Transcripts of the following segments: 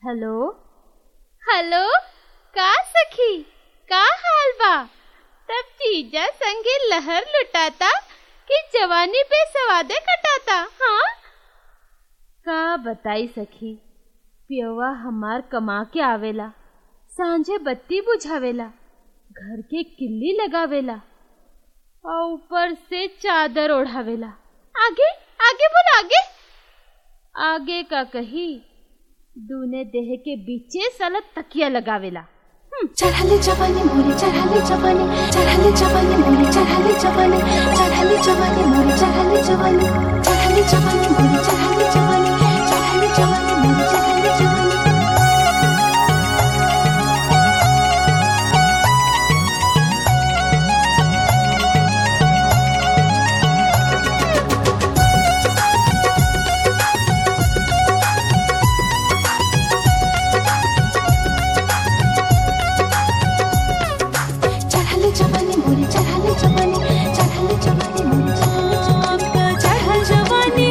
hello hello का सखी का हाल बा तब जीजा संगे लहर लुटाता कि जवानी पे सवादे कटाता हाँ का बताई सखी पियवा हमार कमा के आवेला सांझे बत्ती बुझावेला घर के किल्ली लगावेला और ऊपर से चादर ओढ़ावेला आगे आगे बोल आगे आगे का कही दूने देह के बीचे साला तकिया लगावेला चढ़ाले जवानी मोरे चढ़ाले जवानी चढ़ाले जवानी मोरे चढ़ाले जवानी चढ़ाले जवानी मोरे चढ़ाले जवानी चढ़ाले जवानी मोरे चढ़ाले जवानी चढ़ाले जवानी मोरे चढ़ाले जवानी चढ़ाले जवानी मोरे चढ़ाले जवानी चढ़ाले जवानी मोरे चढ़ाले जवानी चढ़ाले जवानी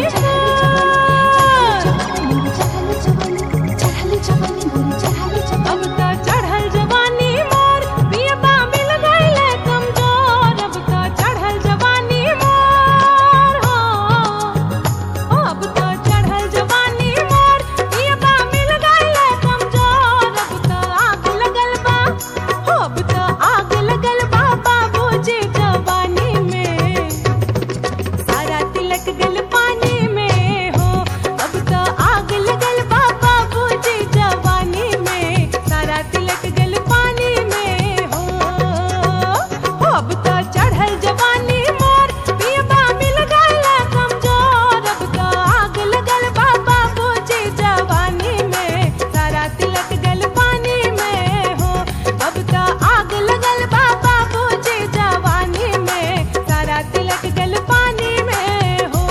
चढ़ाले जवानी चढ़ाले जवानी मोरे चढ़ाले जवानी अब त चढ़ल जवानी मोर पियबा मिल गइले कमजोर अब त चढ़ल जवानी मोर हो अब त चढ़ल जवानी मोर पियबा मिल गइले कमजोर अब त आग लगल बा हो अब त आग लगल बा बाबूजी जवानी में सारा तिलक गल पानी में हो अब तो आग लगल बा बाबूजी जवानी में सारा तिलक गल पानी में हो हो अब तो चढ़ल जवानी मोर पियबा मिल गल कमजोर अब तो आग लगल बा बाबूजी जवानी में सारा तिलक गल पानी में हो अब तो आग लगल बा बाबूजी जवानी में सारा तिलक गल पानी में हो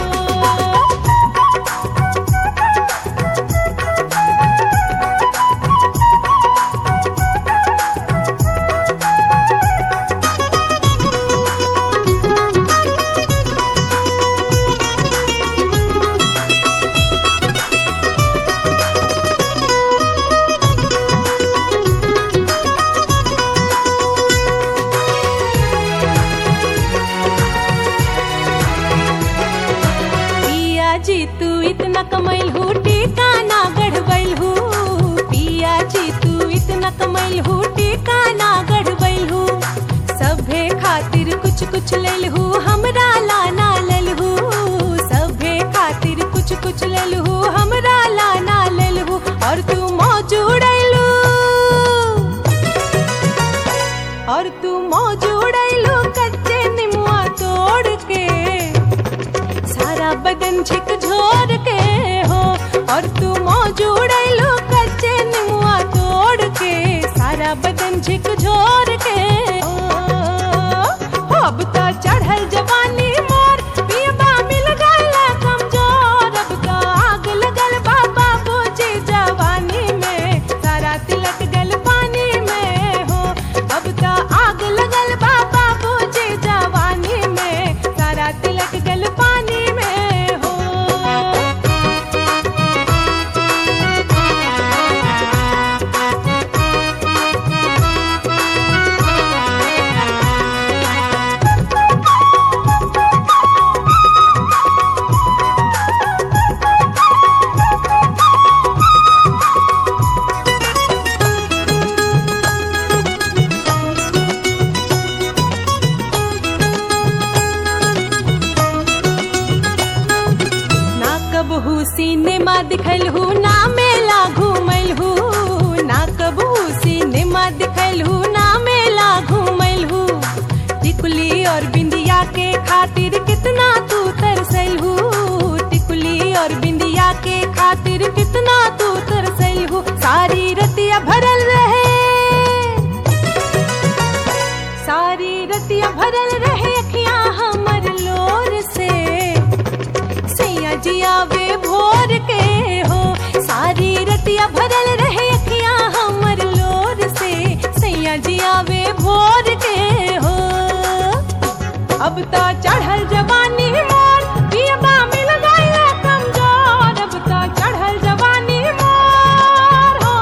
पिया जी तू इतना कमैल हूँ टीका ना गढ़बैल हूँ पिया जी तू इतना कमैल हूँ टीका ना गढ़बैल हूँ सभे खातिर कुछ कुछ लेल हूँ हमरा लाना लेल हूँ सभे खातिर कुछ कुछ लेल हूँ हमरा लाना लेल हूँ और तू मौजूड़ैलू और तू मौजूड़ैलू कच्चे निमुआ तोड़ के सारा बदन झकझोर के हो और तू मौजूड़ैलो कच्चे निमुआ तोड़ के सारा बदन झकझोर के हो हो, अब तो चढ़ल जवानी मोर पियबा मिल गल कमजोर अब तो आग लगल बा बाबूजी जवानी में सारा तिलक गल पानी में हो अब तो आग लगल बा बाबूजी जवानी में सारा तिलक गल पानी में हो ना कबहू सिनेमा दिखल हूँ ना मेला घूमल हूँ ना कबहू सिनेमा दिखल हूँ ना मेला घूमल हूँ टिकुली और बिंदिया के खातिर कितना तू तरसल हूँ टिकुली और बिंदिया के खातिर कितना तू तरसल हूँ सारी रतिया भरल रहे सारी रतिया भरल रहे अखियां हमर लोर से सैया जिया वे भोर के हो सारी रतिया भरल रहे अखियां हमर लोर से सैया जिया वे भोर के हो अब तो चढ़ल जवानी मोर पियबा मिल गइल कमजोर अब तो चढ़ल जवानी मोर हो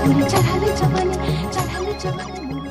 मोरे चढ़ल जवानी चढ़ल जवानी मोरे